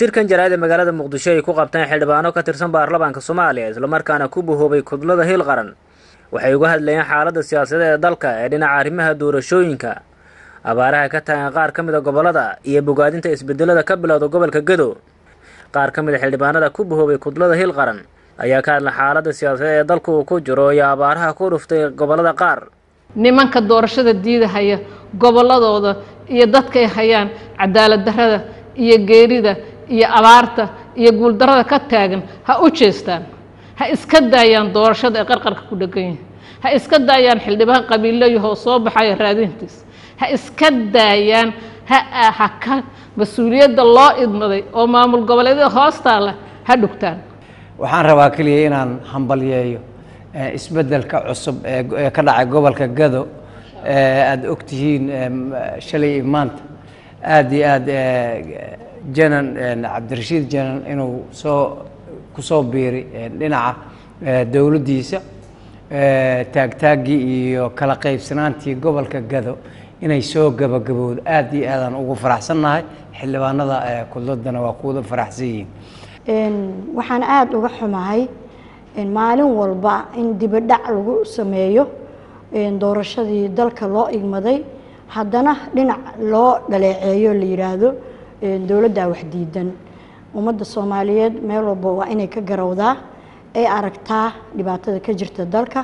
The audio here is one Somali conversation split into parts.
shirkan jaraa'id ee magaalada muqdisho ay ku qabteen xildhibaano ka tirsan baarlamaanka soomaaliya islamarkaana ku bahoobay kudlada hiil qaran waxay uga hadlayeen xaaladda siyaasadeed ee dalka ee dhinaca arrimaha doorashooyinka abaaraha ka taagan qaar ka mid a gobollada iyo bogaadinta isbedelada ka bilowda gobolka gedo qaar ka mid a xildhibaanada ku bahoobay kudlada hiil qaran ayaa ka hadlay xaaladda siyaasadeed ee dalka uu ku jiro iyo abaaraha ku dhuftay gobollada qaar nimanka doorashada diidahaya gobolladooda iyo dadkay hayaan cadaalad darrada iyo geerida iyo abaarta iyo guuldarrada ka taagan ha u jeestaan ha iska daayaan doorashada ee qarqarka ku dhegan yihin ha iska daayaan xildhibaan qabiilayahoo soo baxaya raadintiis ha iska daayaan ha ha ka mas-uuliyadda loo idmaday oo maamul goboleedyada hoostaala ha dhugtaan waxaan rabaa keliya inaan hambalyeeyo isbeddelka cusub ee ka dhacay gobolka gado aada ogtihiin shalay iyo maanta aada iyo aada janan cabdirashiid janan inuu soo kusoo biiray dhinaca dowladdiisa taagtaaggii iyo kala qaybsanaantii gobolka gado inay soo gabagabowdo aada iyo aadaan ugu faraxsannahay xildhibaanada kudladana waa kuwada faraxsan yihiin waxaan aada uga xumahay maalin walba in dibadhac lagu sameeyo doorashadii dalka loo igmaday haddana dhinac loo dhaleeceeyo la yidhaahdo dowladdaa wax diidan ummadda soomaaliyeed meel walba waa inay ka garowdaa ay aragtaa dhibaatada ka jirta dalka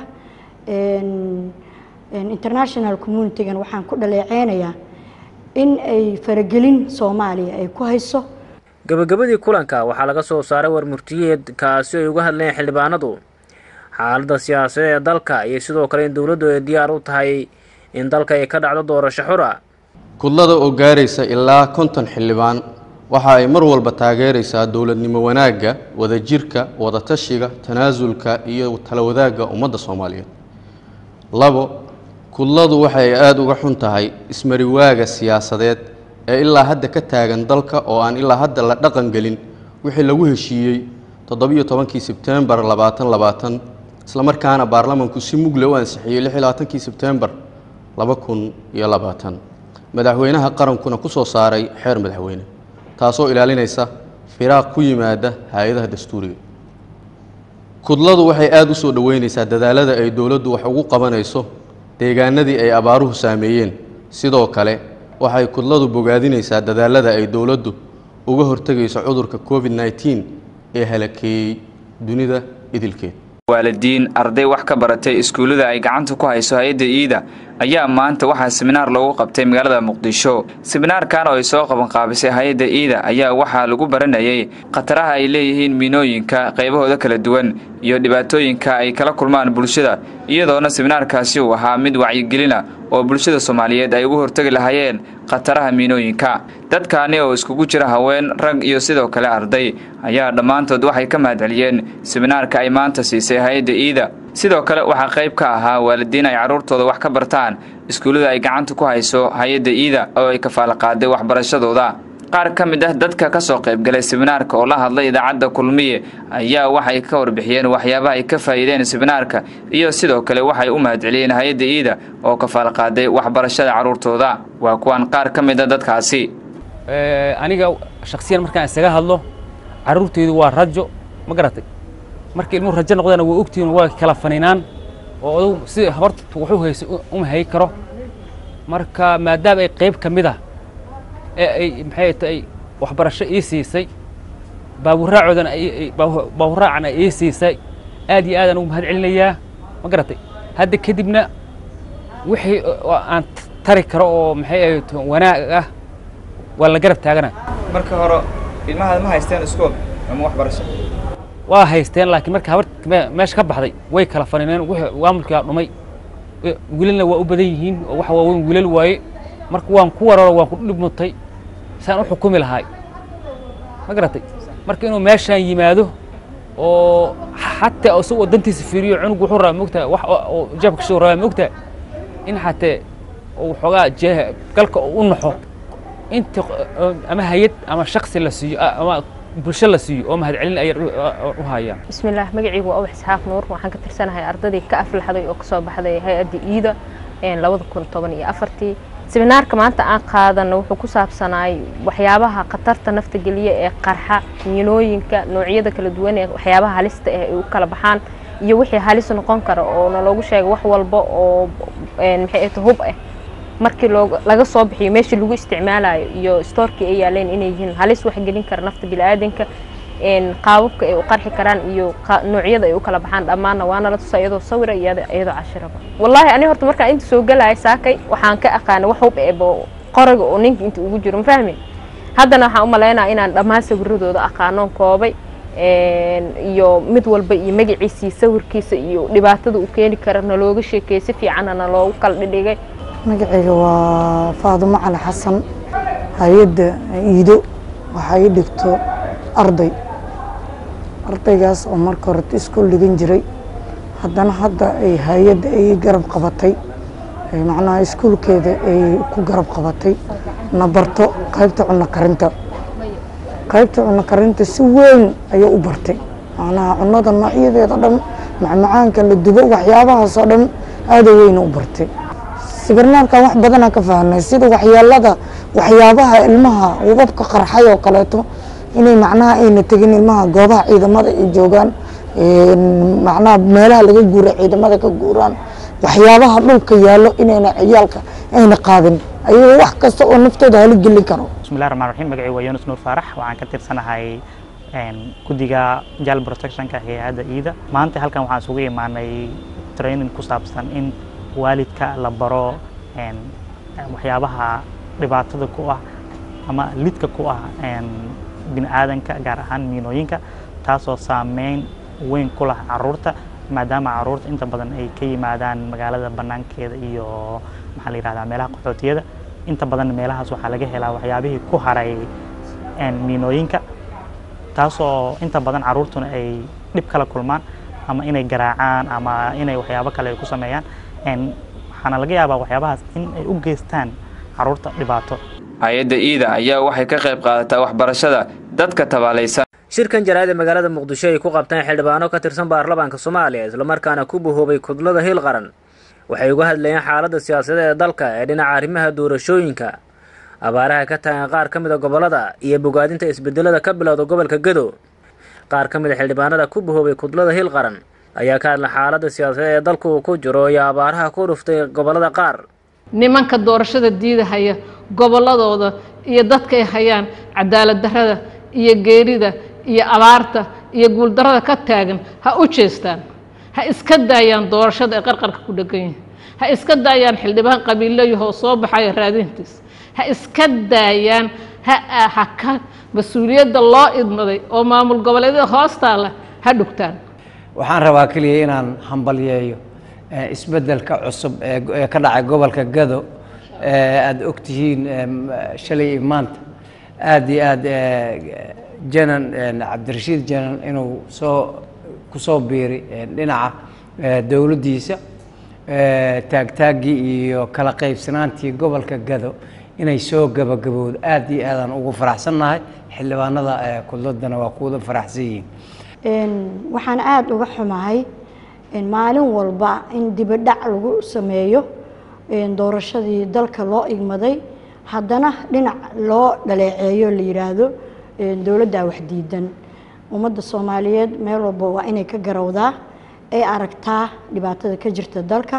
international communitigan waxaan ku dhaleeceynayaa in ay faragelin soomaaliya ay ku hayso gabagabadii kulanka waxaa laga soo saaray warmurtiyeed kaasi ay uga hadleen xildhibaanadu xaaladda siyaasadeed ee dalka iyo sidoo kale in dowladdu ay diyaar u tahay in dalka ay ka dhacdo doorasho xura kudlada oo gaaraysa ilaa konton xildhibaan waxa ay mar walba taageeraysaa dowladnimo wanaagga wadajirka wadatashiga tanaasulka iyo tala wadaagga ummadda soomaaliyeed labo kudladu waxay aada uga xun tahay ismariwaaga siyaasadeed ee ilaa hadda ka taagan dalka oo aan ilaa hadda la dhaqan gelin wixii lagu heshiiyey toddobiyo tobankii sebtembar labaatan labaatan islamarkaana baarlamanku si mugle u ansixiyey lix iyo labaatankii sebtembar laba kun iyo labaatan madaxweynaha qarankuna ku soo saaray xeer madaxweyne taasoo ilaalinaysa firaaq ku yimaada hay-adaha dastuuriga kudladu waxay aada u soo dhoweynaysaa dadaalada ay dowladdu wax ugu qabanayso deegaanadii ay abaaruhu saameeyeen sidoo kale waxay kudladu bogaadinaysaa dadaalada ay dowladdu uga hortegayso cudurka covid nneteen ee halakeeyey dunida idilkeed waalidiin arday wax ka baratay iskuullada ay gacanta ku hayso hay-adda iida ayaa maanta waxaa seminaar loogu qabtay magaalada muqdisho seminaarkan oo ay soo qabanqaabisay hay-adda iida ayaa waxaa lagu baranayay khataraha ay leeyihiin miinooyinka qaybahooda kala duwan iyo dhibaatooyinka ay kala kulmaan bulshada iyadoona seminaarkaasi uu ahaa mid wacyigelina oo bulshada soomaaliyeed ay ugu hortegi lahaayeen khataraha miinooyinka dadkaani oo iskugu jira haween rag iyo sidoo kale arday ayaa dhammaantood waxay ka mahadceliyeen seminaarka ay maanta siisay hay-adda iida sidoo kale waxaa qayb ka ahaa waalidiin ay carruurtooda wax ka bartaan iskuullada ay gacanta ku hayso hay-adda iida oo ay kafaala qaaday waxbarashadooda qaar ka mid ah dadka ka soo qaybgalay seminaarka oo la hadlay idaacadda kulmiye ayaa waxay ka warbixiyeen waxyaabaha ay ka faa'iideen seminaarka iyo sidoo kale waxay u mahadceliyeen hay-adda iida oo kafaala qaaday waxbarashada carruurtooda waa kuwaan qaar ka mid a dadkaasi aniga shaksiyan markaan isaga hadlo carruurtaydu waa rajo ma garatay markii ilmuhu rajo noqdana waa ogtihiin waa kala faninaan oo odagu si habarta wuxuu haysa uma hay karo marka maadaama ay qayb ka mid ah ee ay maxay tahay waxbarasho ii siisay baawuraacoodana baawuraacana ii siisay aad iyo aadaan ugu mahad celinayaa ma garatay hadda kadibna wixii aan tari karo oo maxay ahayd wanaag ah waa la garab taagana marka hore ilmahaad ma haysteen iskool ama waxbarasho waa haysteen laakiin marka habarta meesha ka baxday way kala fanineen wixii maamulkaa dhumay wiilalna waa u badan yihiin oo waxa waaweyn wiilal waaye marka waan ku wararo waan ku dhibmutay saan u xukumi lahaay ma garatay marka inuu meeshaan yimaado oo xataa isagoo dantiisa fiiriyo cunug wuxuu rabaa mogtaha wax oo jeebka kasoo rabaa mogtaha in xatee uu xoogaa jee galka u naxo inta ama hay-ad ama shaksi la siiyo ama bulsho la siiyo oo mahadcelin ayaan u hayaa bismillaah magacaygu waa ubax isxaaq nuur waxaan ka tirsanahay ardadii ka aflaxday oo kasoo baxday hay-adda iida labada kun toban iyo afartii seminaarka maanta aan qaadano wuxuu ku saabsanaay waxyaabaha khatarta nafta geliya ee qarxa miinooyinka noocyada kala duwan ee waxyaabaha halista ah ay u kala baxaan iyo wixii halis noqon kara oo naloogu sheegay wax walba oo maxay ahto hub ah markii laga soo bixiyo meeshii lagu isticmaalayo iyo stoorkii ay yaaleen inay yihiin halis wax gelin kara nafta biniaadanka qaababka ay u qarxi karaan iyo noocyada ay u kala baxaan dhammaanna waana la tusaa iyadoo sawira iyadoo cashiraba wallaahi ani horta markaan inta soo galaya saakay waxaan ka aqaana wax hub eebo qoriga oo ninka inta ugu jiro ma fahmin haddana waxaan u malaynaya inaan dhammaan sawiradooda aqaanoon koobay iyo mid walba iyo magaciisii sawirkiisa iyo dhibaatada uu keeni kara nalooga sheekeeyey si fiicanna naloogu kala dhidhigay magacayga waa faadumo cali xasan hay-adda iido waxaa ii dhigto arday ardaygaas oo marka hore iskool dhigan jiray haddana hadda ay hay-adda ay garab qabatay macnaha iskuulkeeda ay ku garab qabatay na barto qaybta cunno karinta qaybta cunno karinta si weyn ayuu u bartay macnaha cunnada noocyadeeda dhan macmacaanka la dubo waxyaabahaasoo dhan aada weyna u bartay sibirnaarkan wax badanaa ka fahnay sida waxyeelada waxyaabaha ilmaha wababka qarxay oo kaleeto inay macnaha ayna tegin ilmaha goobaha ciidamada ay joogaan macnaha meelaha laga guura ciidamada ka guuraan waxyaabaha dhulka yaallo inayna ciyaalka ayna qaadin ayagoo wax kasta oo naftooda hali gelin karo bismillahi raxmaan raxiim magacii waa yunus nuur faarax waxaan ka tirsanahay guddiga jal protectionka hay-adda iida maanta halkan waxaan isugu imaanay training ku saabsan in waalidka la baro waxyaabaha dhibaatada ku ah ama lidka ku ah bini aadanka gaar ahaan miinooyinka taasoo saameyn weyn ku lah caruurta maadaama caruurta inta badan ay ka yimaadaan magaalada banaankeeda iyo maxaa la yihahdaa meelaha qaxootiyada inta badan meelahaas waxaa laga helaa waxyaabihii ku haray miinooyinka taasoo inta badan caruurtuna ay dhib kala kulmaan ama inay garaacaan ama inay waxyaabo kale ay ku sameeyaan waxaana laga yaabaa waxyaabahaas in ay u geystaan caruurta dhibaato hay-adda iida ayaa waxay ka qayb qaadataa waxbarashada dadka tabaalaysan shirkan jaraa'id ee magaalada muqdisho ay ku qabteen xildhibaano ka tirsan baarlamaanka soomaaliya islamarkaana ku bahoobay kudlada hiil qaran waxay uga hadlayeen xaaladda siyaasadeed ee dalka ee dhinaca arrimaha doorashooyinka abaaraha ka taagan qaar ka mid a gobollada iyo bogaadinta isbedelada ka bilowda gobolka gedo qaar ka mid a xildhibaanada ku bahoobay kudlada hiil qaran ayaa ka hadla xaaladda siyaasadeed ee dalku uu ku jiro iyo abaaraha ku dhuftay gobollada qaar nimanka doorashada diidahaya gobolladooda iyo dadkay hayaan cadaalad darrada iyo geerida iyo abaarta iyo guuldarrada ka taagan ha u jeestaan ha iska daayaan doorashada ee qarqarka ku dhegan yihin ha iska daayaan xildhibaan qabiilayahoo soo baxaya raadintiis ha iska daayaan ha ha ka mas-uuliyadda loo idmaday oo maamul goboleedyada hoostaala ha dhugtaan waxaan rabaa keliya inaan hambalyeeyo isbeddelka cusub ee ka dhacay gobolka gado aada ogtihiin shalay iyo maanta aada iyo aada janan cabdirashiid janan inuu soo kusoo biiray dhinaca dowladdiisa taagtaaggii iyo kala qaybsanaantii gobolka gado inay soo gabagabowdo aada iyo aadaan ugu faraxsannahay xildhibaanada kudladana waa kuwada faraxsan yihiin waxaan aada uga xumahay maalin walba in dibadhac lagu sameeyo doorashadii dalka loo igmaday haddana dhinac loo dhaleeceeyo la yidhaahdo dowladdaa wax diidan ummadda soomaaliyeed meel walba waa inay ka garowdaa ay aragtaa dhibaatada ka jirta dalka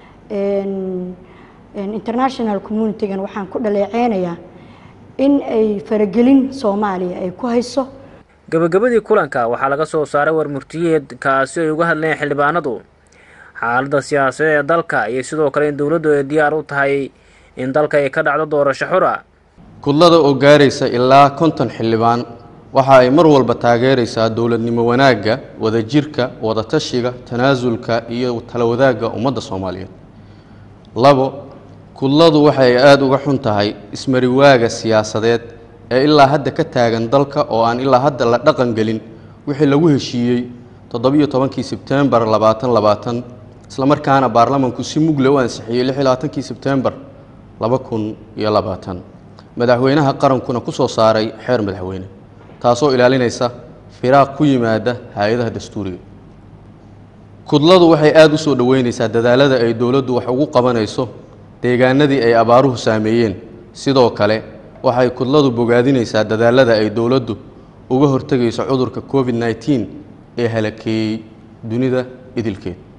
international communitigan waxaan ku dhaleeceynayaa in ay faragelin soomaaliya ay ku hayso gabagabadii kulanka waxaa laga soo saaray warmurtiyeed kaasi ay uga hadlayeen xildhibaanadu xaaladda siyaasadeed ee dalka iyo sidoo kale in dowladdu ay diyaar u tahay in dalka ay ka dhacdo doorasho xura kudlada oo gaaraysa ilaa konton xildhibaan waxa ay mar walba taageeraysaa dowladnimo wanaagga wadajirka wadatashiga tanaasulka iyo tala wadaagga ummadda soomaaliyeed labo kudladu waxay aada uga xun tahay ismariwaaga siyaasadeed ee ilaa hadda ka taagan dalka oo aan ilaa hadda la dhaqan gelin wixii lagu heshiiyey toddobiyo tobankii sebtembar labaatan labaatan islamarkaana baarlamanku si mugle u ansixiyey lix iyo labaatankii sebtembar laba kun iyo labaatan madaxweynaha qarankuna ku soo saaray xeer madaxweyne taasoo ilaalinaysa firaaq ku yimaada hay-adaha dastuuriga kudladu waxay aada u soo dhoweynaysaa dadaalada ay dowladdu wax ugu qabanayso deegaanadii ay abaaruhu saameeyeen sidoo kale waxay kudladu bogaadinaysaa dadaalada ay dowladdu uga hortegayso cudurka covid nneteen ee halakeeyey dunida idilkeed